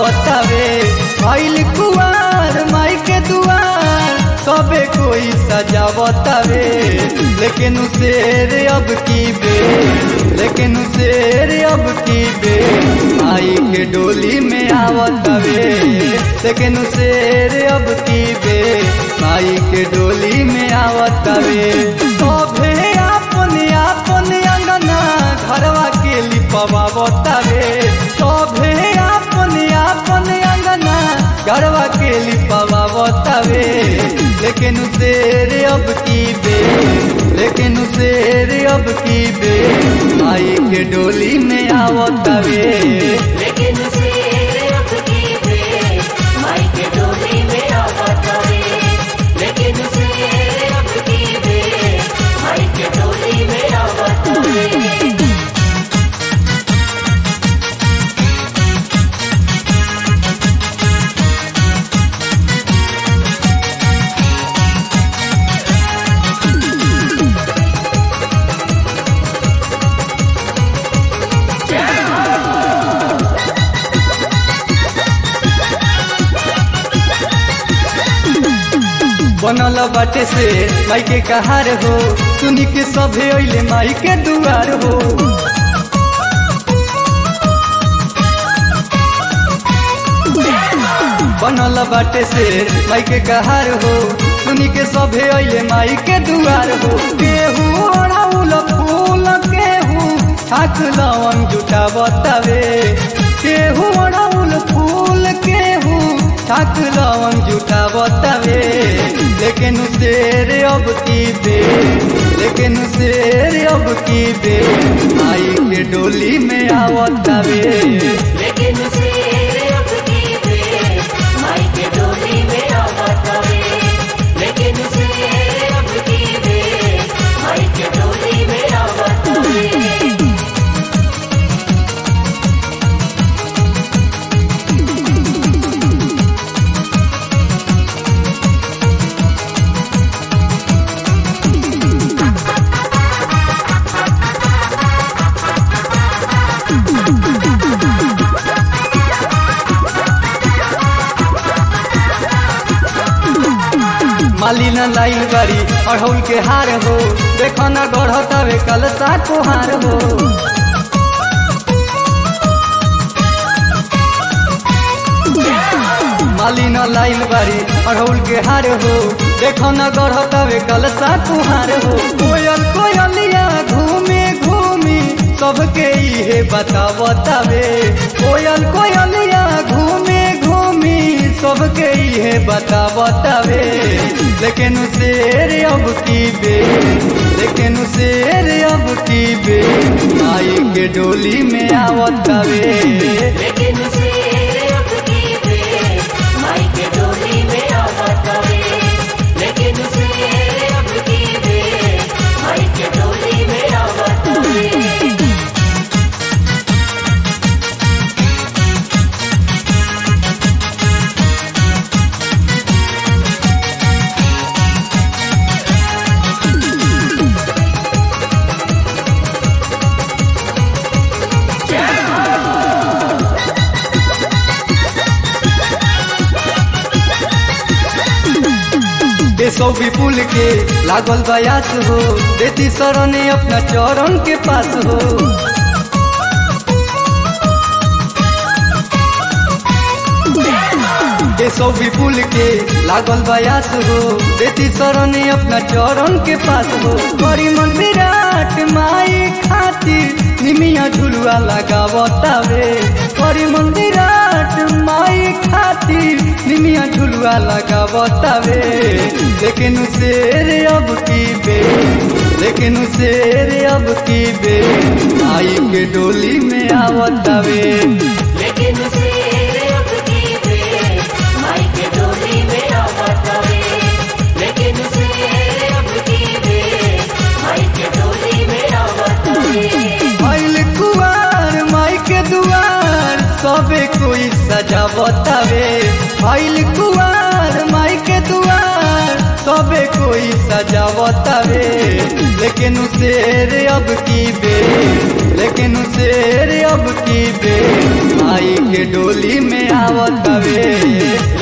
सजावतावे आइल कुआर माई के दुआर सबे कोई सजावतावे लेकिन शेर अब की बे लेकिन शेर अब की बे आई के डोली में आवतावे लेकिन शेर अब की बे माई के डोली में आवतावे सभे अपने अपने अंगना घरवा के लिपवा बतावे सभे अपने अपने अंगना घरवा के लिपवा बतावे लेकिन शेर अब की बे लेकिन शेर अब की बे आई के डोली में आवतावे लेकिन शेर अब की बे माई के डोली में आवतावे लेकिन शेर अब की बे माई के डोली में आवतावे बनल बाटे से माई के कहार हो सुनी के सभे अइले माई के दुआर हो बनल बाटे से माई के कहार हो सुनी के सभे अइले माई के दुआर हो केहू ओढ़ाउल फूल केहू ठाक लवन जुटा बतावे केहू ओढ़ाउल फूल केहू ठाक लवन जुटा बतावे लेकिन शेर अब की बे लेकिन शेर अब की बे आई के डोली में आवतावे लेकिन शेर अब की बे माई के डोली में आवतावे लेकिन शेर अब की बे माई के डोली में आवतावे माली न लाई बारी अढ़ौल के हार हो देखो न गढ़तावे कलसा कुहार हो माली न लाइल बारी अढ़ौल के हार हो देखो न गढ़तावे कलसा कुहार हो कोयल कोयलिया घूमे घूमी सबके इहे बतावतावे कोयल कोयलिया घूमे घूमी सबके इहे बतावतावे लेकिन शेर अब की बे लेकिन शेर अब की बे आई के डोली में आवतावे लेकिन शेर अब की बे माई के डोली में आवतावे लेकिन शेर अब की बे माई के डोली में आवतावे देशो विपुल के लागल बयास हो देती सरने अपना चरण के पास हो देशो विपुल के लागल बयास हो देती सरने अपना चरण के पास हो बड़ी मन विराट माई खातिर निमिया झुलुआ लगावतावे बड़ी मन विराट माई खातिर निमिया झुलुआ लगावतावे लेकिन शेर अब की बे लेकिन शेर अब की बे आई के डोली में आवतावे लेकिन शेर अब की बे माई के डोली में आवतावे लेकिन शेर अब की बे माई के डोली में आवतावे आइल कुआर माई के दुआर सबे कोई सजावतावे आइल कुआर माई के दुआर सबे कोई सजावतावे लेकिन शेर अब की बे लेकिन शेर अब की बे माई के डोली में आवत हवे